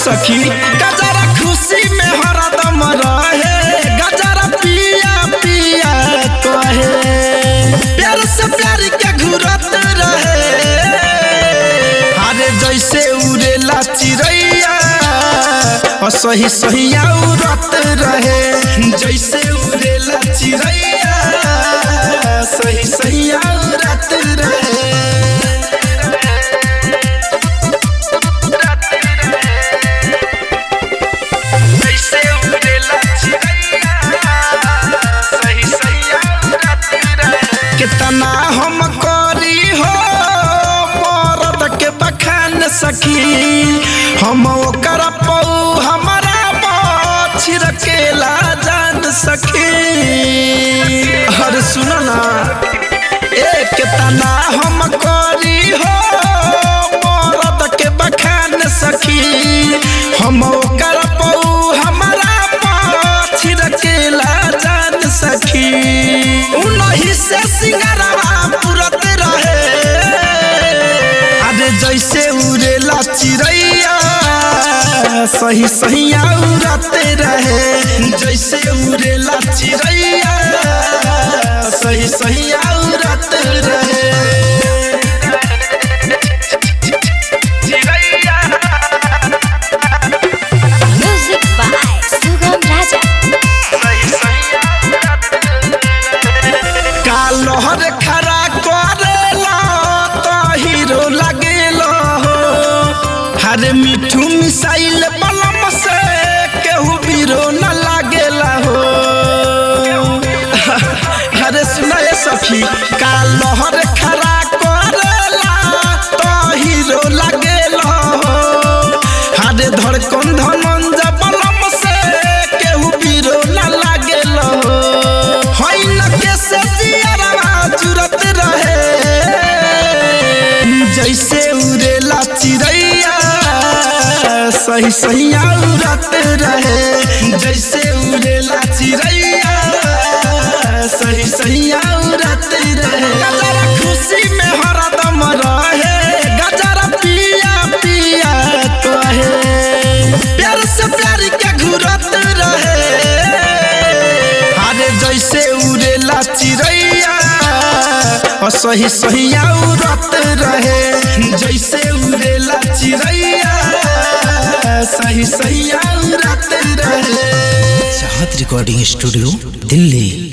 सखी गजरा खुशी में हरदम रहे गजरा पिया पिया कहे प्यार से प्यार के घुरत रहे हारे जैसे उड़ेला चिड़ैया और सही सहिया उड़त रहे जैसे उड़ेला चिड़ैया सही सहिया उड़त रहे जैसे उड़ेला चिड़ैया सही सहिया उड़त रहे कितना हम करी हो मरद के बखान सखी हम ओकर पौ हमारा छिड़केला जान सखी हर सुनो ना ए कितना हम करी हो मरद के बखान सखी हम ओकर पौ हमारा छिड़केला जान सखी उनही से सिंगरवा पुरत रहे अरे जैसे उड़ेला चिड़ैया सही सहिया उड़ते रहे जैसे उड़ेला चिड़ैया सही सहिया उड़ते रहे चिड़ैया Music by Sugam Raja. कालहर खरा करेला तो हीरो लगेला हो हर मिठू मिसाइल बलम से केहू बीरो न लागेला हो अरे सुनाए सखी कालहर खरा करेला तो हीरो लगेला हो हर धड़कन धनंज बलम से केहू बीरो न लागेला हो होइन कैसे जियरवा जुरत रहे जैसे उड़ेला चिड़ैया सही सहिया उड़त रहे जैसे उड़ेला चिड़ैया सही सहिया उड़त रहे गजरा खुशी में हरदम रहे गजरा पिया पिया कहे प्यार से प्यार के घुरत रहे हारे जैसे उड़ेला चिड़ैया और सही सहिया उड़त रहे जैसे उड़ेला चिड़ैया सही सहिया उड़त रहे चाहत रिकॉर्डिंग स्टूडियो दिल्ली